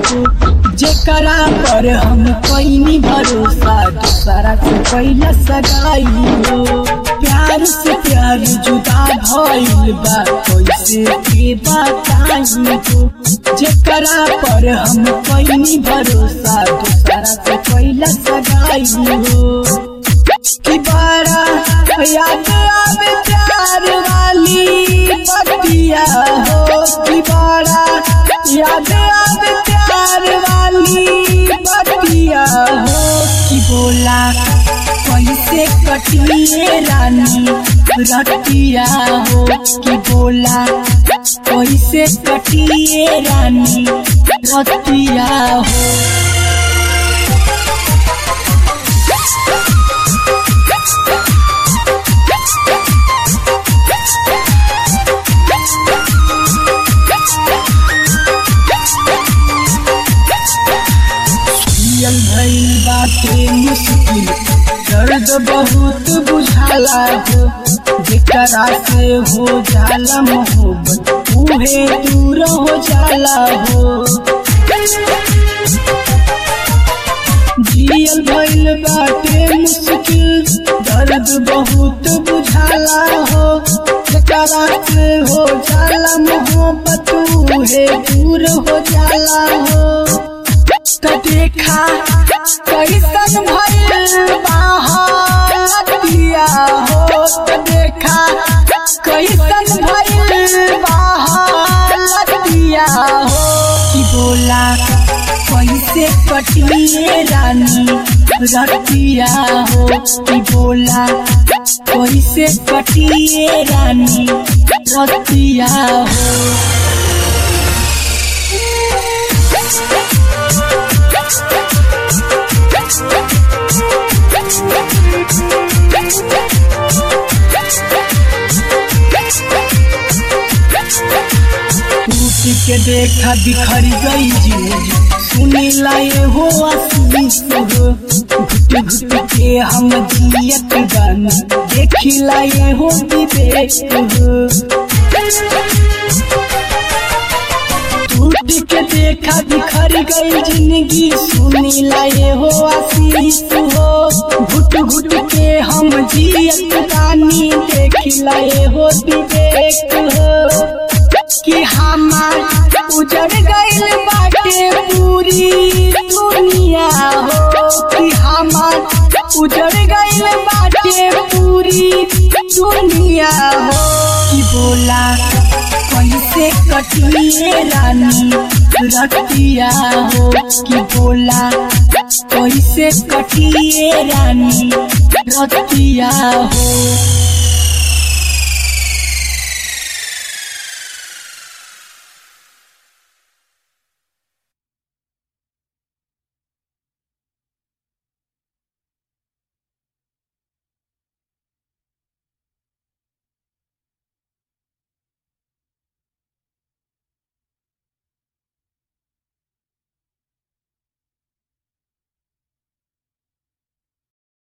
हो जेकरा पर हम कैनी भरोसा दूसरा से कैला सगाई हो प्यार से प्यार जुदा भइल बा कैसे के बताई हो जेकरा पर हम कैनी भरोसा दूसरा से कैला सगाई हो कि बड़ा याद आवे प्यार वाली बतिया हो कि बड़ा याद आवे प्यार वाली बतिया हो कि बोला कैसे कटिए रानी रतिया हो कि बोला कैसे कटिए रानी रतिया हो जियल भइल बाटे मुश्किल दर्द बहुत बुझाला हो जेकरा से हो जाला मोहब्बत उहे दूर हो जाला हो जियल भइल बाटे मुश्किल दर्द बहुत बुझाला हो जेकरा से हो जाला मोहब्बत उहे दूर हो जाला हो त देखा कैसन भइल बाहतिया हो त देखा कैसन भइल बाहतिया हो कि बोला कैसे कटिए रानी रतिया हो कि बोला कैसे कटिए रानी रतिया हो टूट के देखा बिखर गई जिंदगी सुनी लाए हो आशीष हो घुट घुट के हम जियत गाना देखी लाए हो विवेक हो टूट के देखा बिखर गई जिंदगी सुनी लाए हो आशीष हो घुट घुट के हम जियत गानी देखी लाए हो विवेक हो कि हमार उजड़ गइल बाटे पूरी दुनिया हो कि हमार उजड़ गइल बाटे पूरी दुनिया हो कि बोला कैसे कटिए रानी रतिया हो कि बोला कैसे कटिए रानी रतिया हो